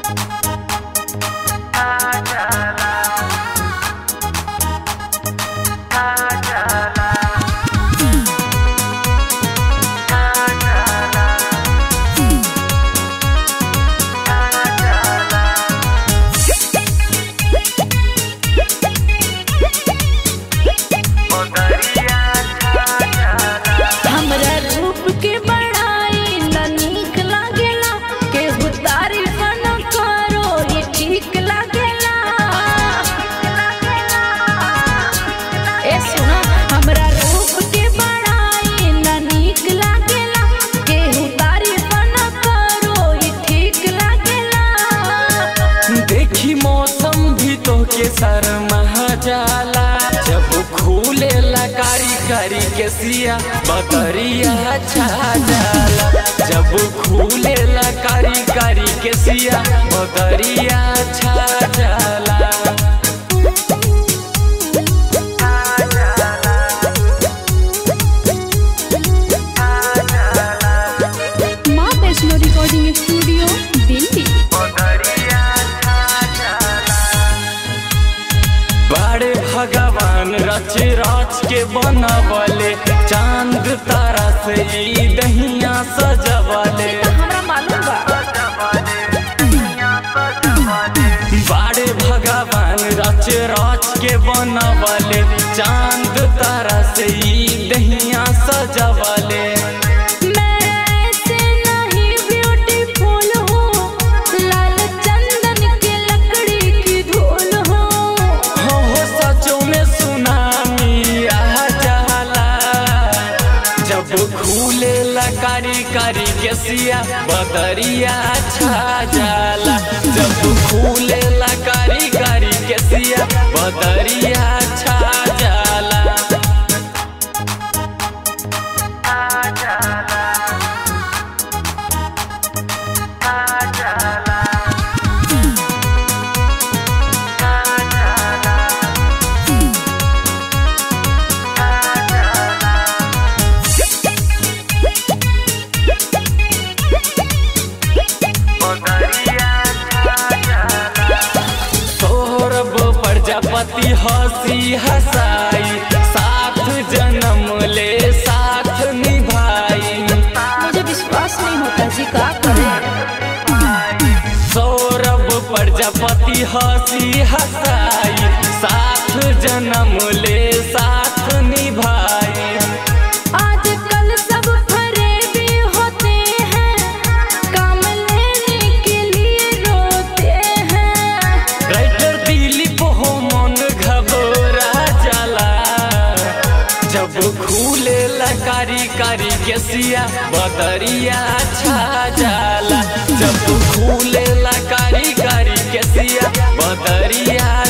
हमरा रूप के बड़ाई न नीक लागेला केहू तारीफ न करो ये ठीक लागेला ए सुनो हमरा रूप के बड़ाई न नीक लागेला केहू तारीफ न करो ये ठीक लागेला देखी मौसम भी तो के शर्मा जाला जब खूले कारी कारी के सिया बकरिया छा जाला जब खूले कारी कारी के सिया बकरिया छा जाला माँ वैष्णो रिकॉर्डिंग स्टूडियो दिल्ली बड़े भगवान रच रच के बनवले चांद तारा से ई दहिया सजवले हमरा मालूम बा बड़े भगवान रच रच के बनवले चांद तारा से ई दहिया सजवले मैं ऐसे नहीं ब्यूटीफुल हूँ लाल चंदन के लकड़ी की धूल हूँ हो हो सचो में सुनामी आ जाला जब खूले कारी कारी के सिया बदरिया छा जाला जब खूले कारी कारी के सिया बदरिया छा जाला सौरभ प्रजापति हंसी हंसाई साथ जन्म ले साथ निभाई मुझे विश्वास नहीं होता जी का करें सौरभ प्रजापति हंसी हंसाई साथ जन्म ले साथ निभाई आजकल सब फरेबी होते हैं काम लेने के लिए रोते हैं राइटर दिलीप हो मन घबरा जाला जब खूले कारी कारी के सिया बदरिया छा जाला जब खूले कारी कारी के सिया बदरिया